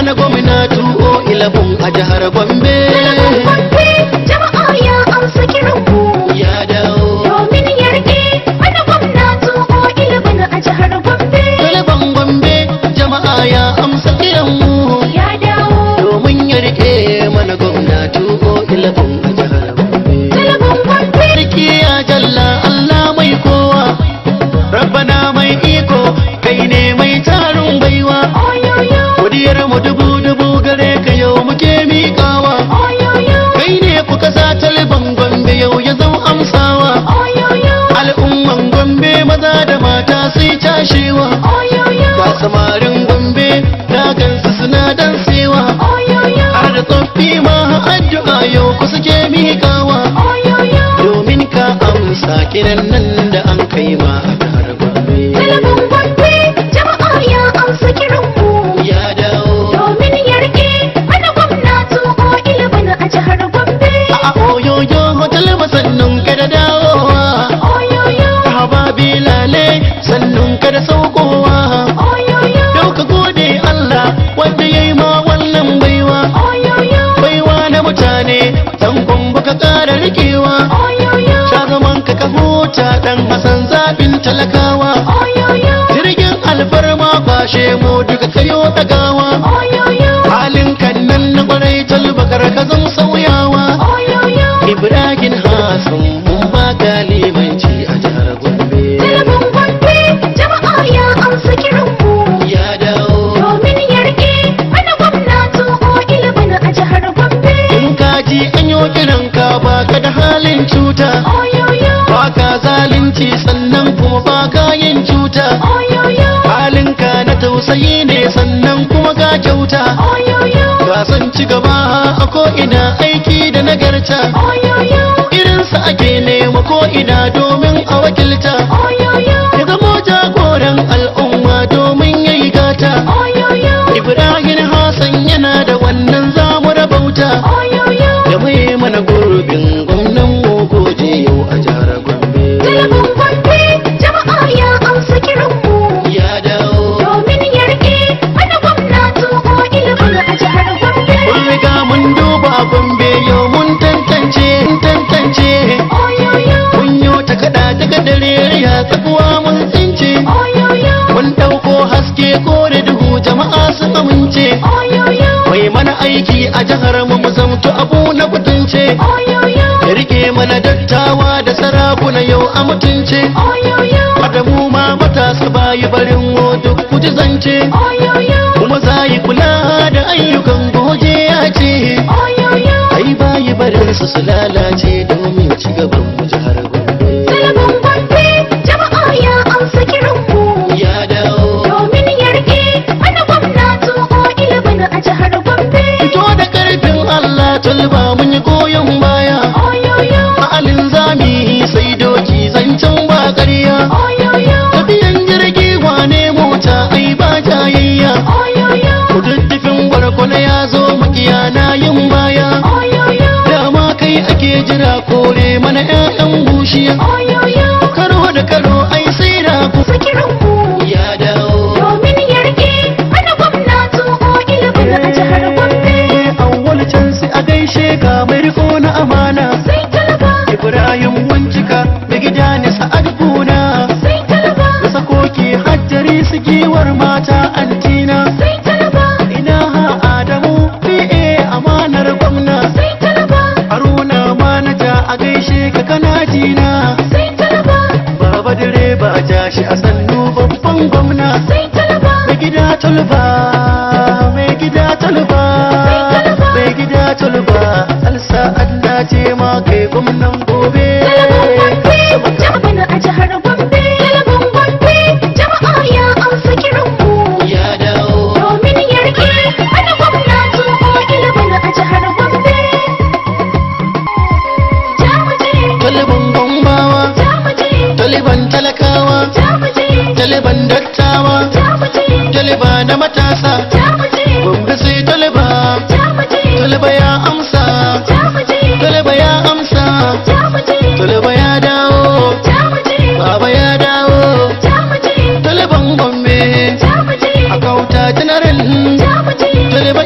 mana gwamnati o ilabun a jihar Gombe Gombe jama'a ya amsa kiranmu ya dawo domin ya rike mana gwamnati ko ilimin a jihar Gombe Talaban Gombe jama'a ya amsa kiranmu ya dawo domin ya rike mana gwamnati o ilabun a jihar Gombe talabin Gombe Sarki ya jalla Allah mai kowa Rabbana mai iko kai ne mai tarin baiwa oyoyo Godiyar mu dubu dubu gare ka yau muke miƙawa oyoyo Kai ne kuka sa taliban Gombe yau ya zau amsawa oyoyo Al'umman Gombe maza da mata sai cashewa oyoyo Ga samarin Gombe na gansu suna dansewa oyoyo Har da tsoffi ma addu'a yau ku suke miƙawa oyoyo Domin ka amsa kiran nan da an kai ma a jihar Gombe talabin Gombe jama'a ya amsa kiranmu Ya dawo domin ya rike mana gwamnati ko ilimin a jihar Gombe a oyoyo hotel masannun ka da dawowa oyoyo Haba bilale sannun ka da saukowa oyoyo Yau ka gode Allah wanda ya yi ma wannan baiwa oyoyo Baiwa na mutane dan gombe ka ƙara rikewa oyoyo Ta zaman ka ka huta dan Hassan zaɓin talakawa oyoyo Jirgin alfarma kwashe mu duka kayo dagawa oyoyo Halin kan nan na kwarai talbakar ka zan sauyawa oyoyo Ibrahim Hassan mun ba limanci a jihar Gombe talabin Gombe jama'a ya amsa kiranmu Ya dawo domin ya rike mana gwamnati ko ilimin a jihar Gombe in ka ji an yi kiran ka ba ka da halin cuta oyoyo ba ka zalunci sannan kuma ba ka yin cuta oyoyo halinka na tausayi ne sannan kuma ga kyauta oyoyo ga san ci gaba a ko'ina aiki da nagarta oyoyo irinsa ake nema ko'ina domin a wakilta oyoyo ya zamo jagoran al'umma domin ya yi gata oyoyo ibrahim hassan yana da wannan zamu rabauta oyoyo da mai mana gurbin gwamnan mu goje yau a jihar gombe talabin Gombe jama'a ya amsa kiranmu ya dawo domin ya rike mana gwamnati ko ilimin a jihar Gombe Mun riga mun duba gombe yau mun tantance mun tantance oyoyo mun yo ta kada daga dare ya tsakuwa mun tsince oyoyo mun dauko haske ko da duhu jama'a sun amince oyoyo mai mana aiki a jihar mu mu zamto abu na kutunce oyoyo ya rike mana dattawa da sarakuna yau a mutunce oyoyo Adamu ma matasa bayi barin wo duk kuji zance oyoyo kuma za yi kula da ayyukan goje ya ce oyoyo ai bayi barin su su lalace domin ci gaban mu jihar Gombe talabin Gombe jama'a ya amsa kiranmu ya dawo domin ya rike mana gwamnati ko ilimin a jihar Gombe fito da karfin Allah tulba mun yi goyon baya oyoyo ma'alin zami sai doki zancen ba ƙarya oyoyo tafiyan jirgi wane mota ai ba jayayya oyoyo kududdufin gwargwana ya zo makiya na yin baya oyoyo dama kai ake jira kore mana 'ya'yan bushiya oyoyo karo da karo ai sai da ku amsa kiranmu ya dawo domin ya rike mana gwamnati ko ilimin a jihar Gombe awwal can sai a gaishe ka mai riko na amana sai talaba ibrahim wancika da gida ne sa'ad kuna sai talaba da sakoki hajjari su giwar mata antina sai talaba ina ha adamu fi'e amanar gwamna sai talaba haruna manaja a gaishe ka kana jina sai talaba baba direba a jashi a sannu babban gwamna sai talaba mai gida tulba mai gida tulba mai gida tulba alsa Allah ce ma kai gwamnan gobe Talabin Gombe jama'a a jihar Gombe talabin Gombe jama'a ya amsa kiranmu ya dawo domin ya rike mana gwamnati ko ilimin a jihar Gombe jamuje taliban gombawa jamuje taliban talakawa jamuje taliban dattawa jamuje taliba na matasa jamuje gombe sai taliba jamuje taliba ya amsa jamuje taliba ya amsa jamuje taliba ya dawo jamuje baba ya dawo jamuje taliban gombe jamuje a kauta general jamuje taliba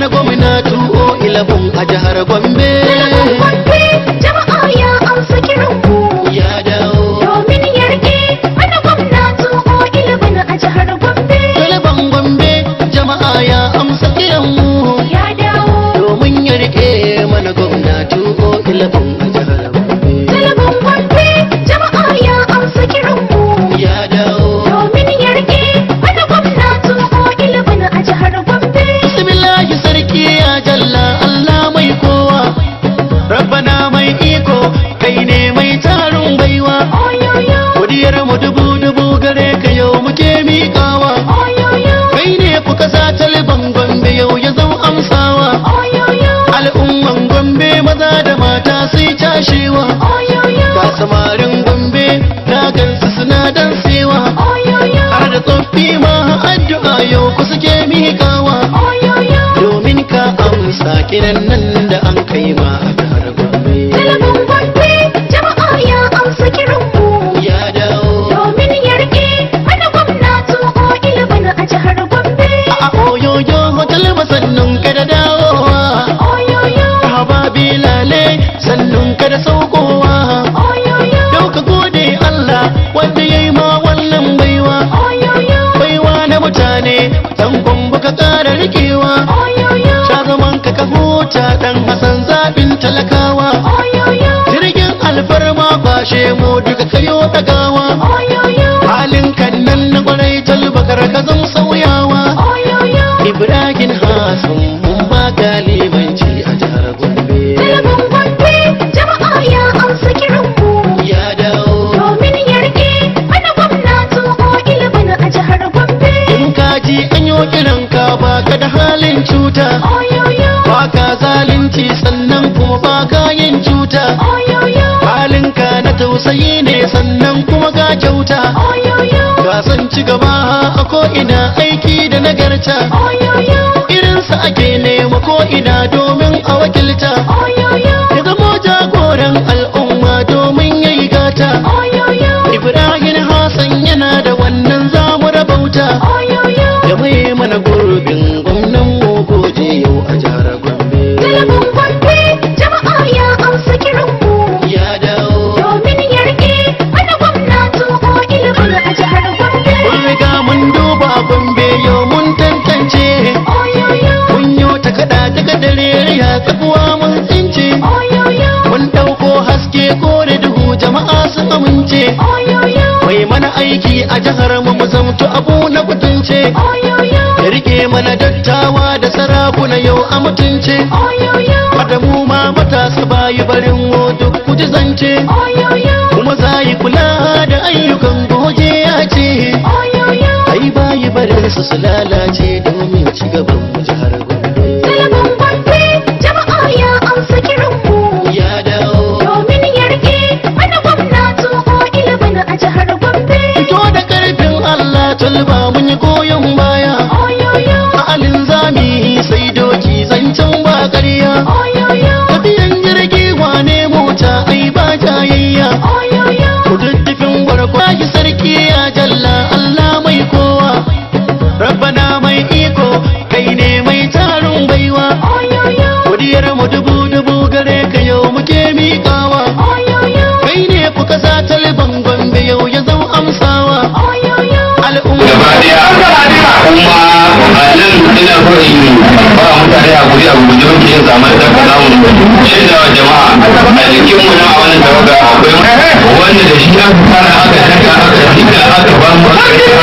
mana gwamnati o ilabun a jihar gombe Talabin Gombe jama'a ya amsa kiran mu ya dawo domin ya rike mana gwamnati o ilimin a jihar Gombe Talaban gombe jama'a ya amsa kiran mu ya dawo domin ya rike mana gwamnati o ilabun a jihar gombe Talabin Gombe jama'a ya amsa kiran mu ya dawo domin ya rike mana gwamnati o ilimin a jihar Gombe bismillahi sarki ya jalla Allah mai kowa rabbana mai iko kai ne mai tarin baiwa oyoyo godiyar mu dubu dubu gare ka yau muke miƙawa oyoyo kai ne kuka sa taliban gombe yau ya zama amsawa oyoyo al'umman gombe maza da mata sai cashewa oyoyo ga samarin gombe na gansu suna dansewa oyoyo har da tsoffi ma addu'a yau ku suke miƙawa oyoyo domin ka amsa kiran nan da an kai ma a jihar gombe Talabin Gombe jama'a ya amsa kiran mu ya dawo domin ya rike mana gwamnati o ilimin a jihar Gombe a oyoyo hotel masannun ka da dawowa oyoyo hababi lale sannun ka da saukowa oyoyo yau ka gode Allah wanda ya yi ma wannan baiwa oyoyo baiwa na mutane dan gombe ka ƙara rikewa oyoyo sha zaman ka ka huta dan hasan zaɓin talakawa oyoyo jirgin alfarma kwashe mu duka kayo dagawa oyoyo halin kan nan na kwarai talbakar ka zan sauyawa oyoyo ibrahim hasan mun ba ka limanci a jihar gombe Talabin Gombe jama'a ya amsa kiran mu ya dawo domin ya rike mana gwamnati o ilimin a jihar Gombe in ka ji an yi kiran ka ba ka da halin cuta oyoyo ba ka zalunci sannan kuma ba ka yin cuta oyoyo halinka na tausayi ne sannan kuma ga kyauta oyoyo ka san ci gaba a ko'ina aiki da nagarta oyoyo irinsa ake nema ko'ina domin a wakilta oyoyo ya zamo jagoran al'umma domin ya yi gata oyoyo ibrahim hassan yana da wannan zamu rabauta oyoyo da mai mana gurbin gwamnan mu goje yau a jihar gombe Talabin Gombe jama'a ya amsa kiran mu ya dawo domin ya rike mana gwamnati o ilimin a jihar Gombe mun riga mun duba gombe yau mun tantance oyoyo mun yo ta kada daga dare ya tsakuwa mun tsince oyoyo mun dauko haske ko da duhu jama'a sun amince oyoyo mai mana aiki a jihar mu mu zamto abu na kutunce oyoyo ya rike mana dattawa da sarakuna yau a mutunce oyoyo Adamu ma matasa bayi barin mu duk kuji zance oyoyo kuma za yi kula da ayyukan goje ya ce oyoyo ai bayi barin su su lalace domin ci gaban mu jihar Gombe Talabin Gombe jama'a ya amsa kiran mu ya dawo domin ya rike mana gwamnati o ilimin a jihar Gombe fito da karfin Allah tulba mun yi goyon baya oyoyo a alin zami sai doki zancen ba ƙarya oyoyo tafiyan jirgi wane mota ai ba jayayya oyoyo kududdufin gwargwa yi sarki ya jalla Allah mai kowa rabbana mai iko kai ne mai tarin baiwa oyoyo godiyar mu dubu dubu gare ka yau muke miƙawa oyoyo kai ne kuka sa taliban gombe yau ya zama amsawa oyoyo al'umma gaba daya kuma a nan ina so in ba mutane a guri a guje muke yin zaman da ka zamu shaida wa jama'a a jikin mu na a wannan tawaga akwai wanda da shi aka fara aka daga aka dinga aka ba mu aka yi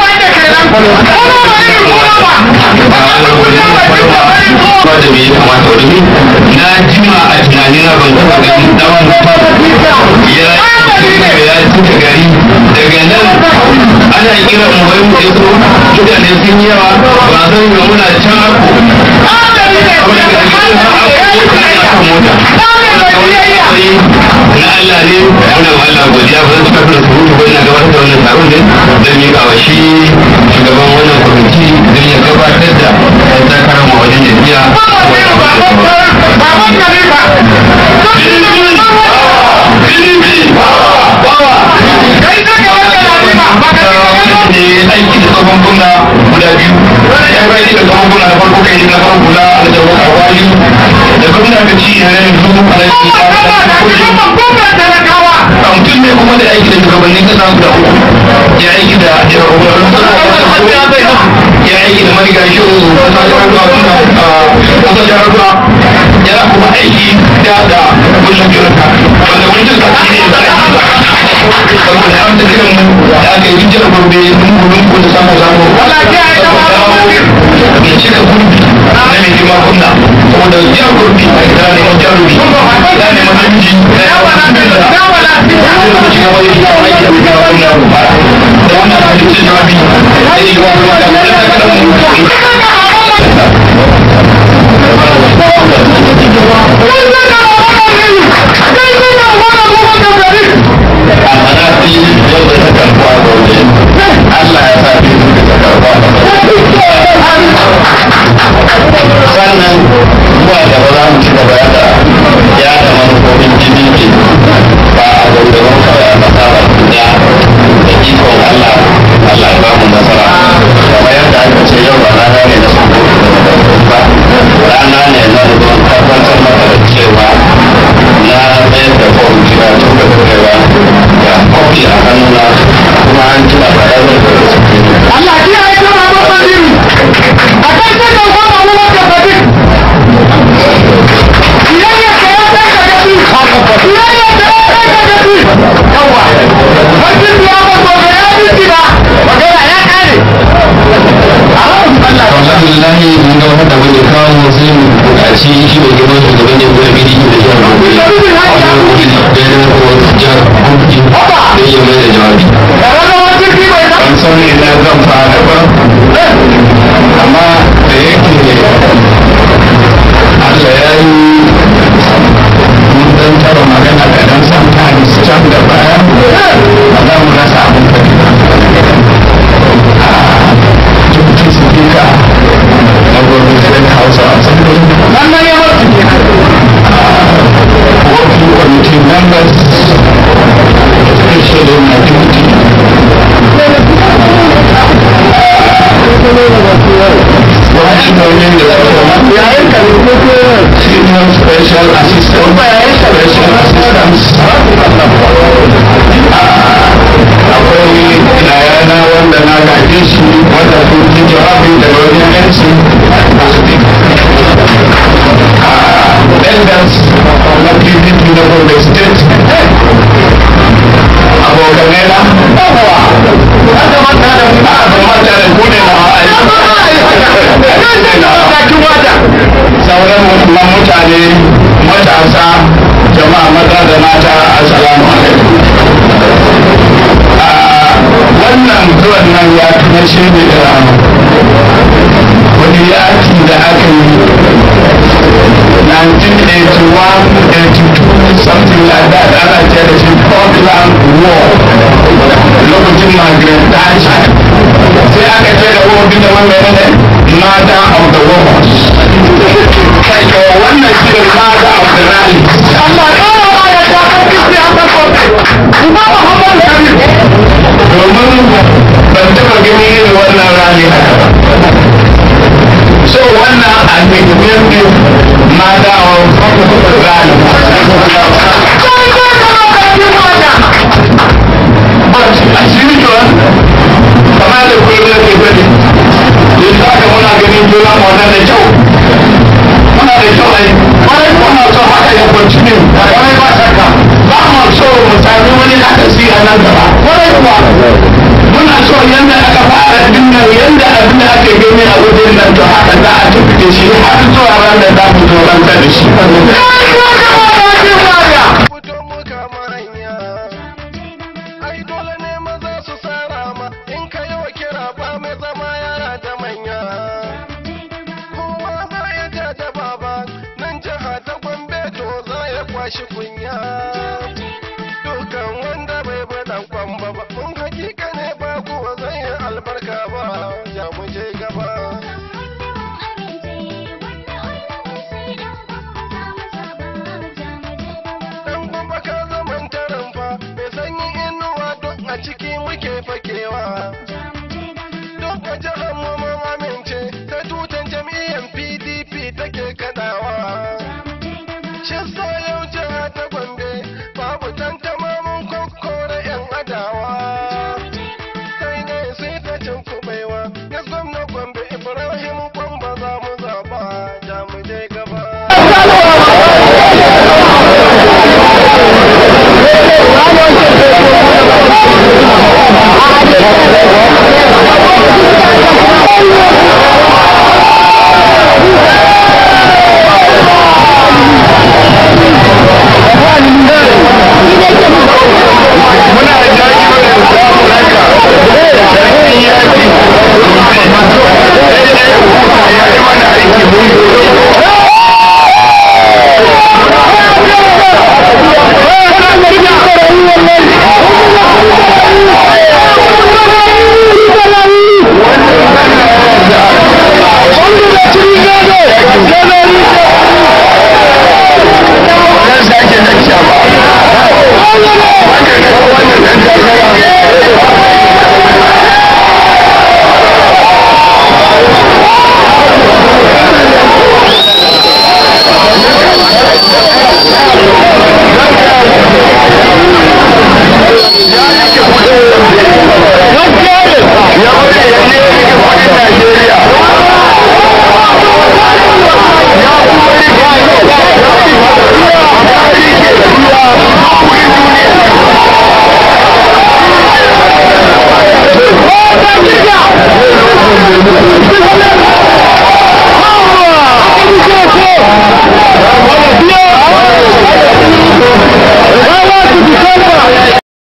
aka ba da me ya kamata wani na jima a tunanina ban taɓa ganin tsawon ya ya cika gari daga nan ana kira mu wai mu zo mutane sun yi yawa ba zan yi muna can ako kuma daga cikin ako na ya kan mota na Allah ne muna ma Allah godiya ba zan tafi da surutu ba ina gabatar da wannan taron ne zan yi wa shi shugaban wannan kwamiti don ya gabatar da ɗan takarar mu wajen jam'iyya ne aiki da tsohon gwamna guda biyu yi bai da zama gona da farko kai na farko na aljabar kawali da gwamna ka ci yana yanzu alaƙi a mutum ne kuma da aiki da shugabannin kasa guda uku ya aiki da ya aiki da mariga shi kasa jihar ruwa yana kuma aiki da da wajen jirka wanda wajen da shi ne da aiki saboda an ta kiran da aka yi jihar gombe lungu-lungu da samu samu ya cika gurbi na mai girma kunna saboda jihar gurbi a gida neman jarumi da neman namiji da yawan namiji da lokaci na wani gida aiki da mai girma kunna da wannan halittar jawabi da yi wa kuma da kuma da kadan amanafi yau da ta karbuwa gobe Allah ya sa fi da ta karbuwa sannan zuwa gaba za mu ci gaba da yada manufofin jini ba a gaugaban kawai a kasa ba duniya da ikon Allah Allah ya ba mu nasara kamar yadda aka ce yau ba rana ne na sun ba rana ne na zuwan tabbatar maka da cewa na mayar da fom kira tun da kurewa ga kofi a hannuna kuma an ji a bayan da su Allah kiyaye ta ba ba din a kai ta da ba ba ba da fadin iyayya ka ya ta ka gadi iyayya ka ya ta ka gadi yawa fadin ya ba ko ga ya bi kida magana ya kare alhamdulillah mun ga wanda wanda kawo sai mu buƙaci shi mai girman shugaban ne gudu bidi da jihar gobe da yana ko jihar gobe da ya mai da jawabi da ranar wani ki bai da ban san ina zan fara ba amma da yake Allah ya yi mun dan tara magana da dan sometimes can da baya ba za mu rasa abin kadi ba Deputy Speaker na Gobe State House of Assembly wannan ya mutu ne working committee members, especially my duty. Functioning senior special assistant, special assistants. Akwai yayana wanda na gaje shi wanda sun ji jawabi daga wajen yanci elders na PDP na Gombe State abokanai na yawa aka manta da mu a ban manta da ku ne na sauran musulman mutane matasa jama'a maza da mata assalamu alaikum wannan zuwan nan ya tuna shi ne da wani yaki da aka yi 1981, 82, something like that. Ana ce da shi Falkland War. Lokacin Margaret Thatcher. Sai aka ce da wani da wani ne Mother of the Wars. Kai ga wannan shi ne Mother of the Rally. Allah ya ƙara ba ya ta karfi siyasar kotu Imam Muhammad Kabir Domin ban taɓa gani irin wannan rally haka ba. So wannan a ne Mother of the Rally. as usual kamar da kullum da ke gani yanzu haka muna ganin juna muna da kyau muna da kyau ai kwarai muna so haka ya continue kwarai ba shakka ba mu so mu sami wani akasi a nan gaba kwarai kuwa muna so yanda aka fara dinnan yanda abin da ake gani a wajen nan to haka za a tafi da shi har zuwa ran da za mu zo ranta da shi fito mu kama hanya ai dole ne maza su sara ma in ka yi wa kira ba mai zama yara da manya kowa za ya ja da baba nan jiha ta gombe to za ya kwashi kunya